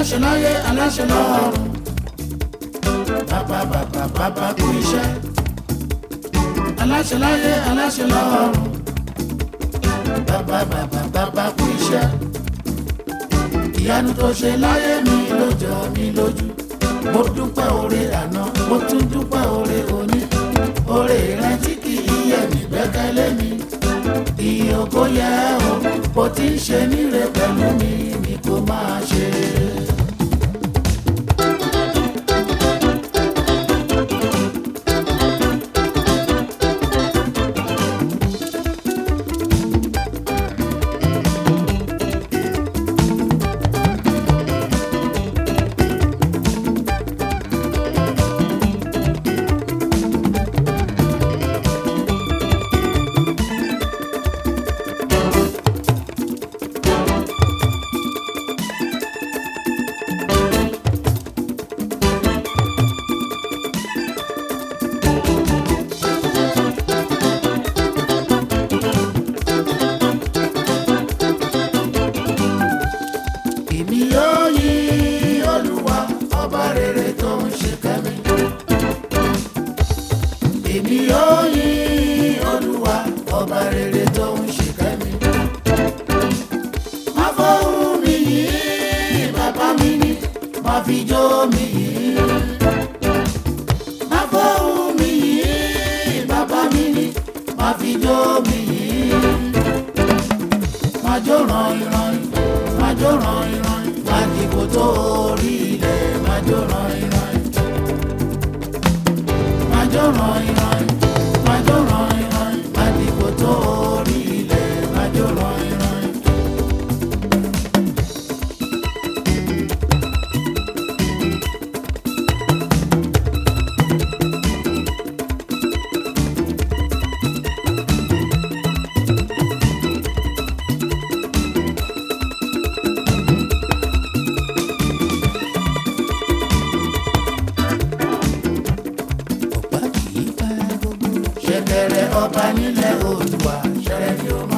aláṣẹ láyé aláṣẹ lọ́run bàbá bàbá bàbá kú iṣẹ́ aláṣẹ láyé aláṣẹ lọ́run bàbá bàbá bàbá kú iṣẹ́ ìyanu tó ṣe láyé mi ló jọ mi lójú mo dúpẹ́ oore àná mo tún dúpẹ́ oore òní oore rẹ tí kì í yẹ mí gbẹ́kẹ̀lé mi ìyìn ògo yẹ o bó ti ń ṣe níre pẹ̀lú mi ni kò máa ṣe. èmi yóò yí olúwa ọba rere tó ń ṣe kẹ́mi. èmi yóò yí olúwa ọba rere tó ń ṣe kẹ́mi. má fọ́hùn mi yìí bàbá mi ni má fi jó mi yìí. má fọ́hùn mi yìí bàbá mi ni má fi jó mi yìí. má jó ràn ìràn má jó ràn ìràn má dìbò tó orí ilẹ̀ má jó ràn ìràn má jó ràn ìràn má jó ràn ìràn má dìbò tó orí ilẹ̀ má jó ràn ìràn. ọ̀pá kì í bá gbogbo. ṣẹ̀kẹ̀rẹ̀ ọba nílẹ̀ Oòduà ṣẹ̀rẹ̀ ni ó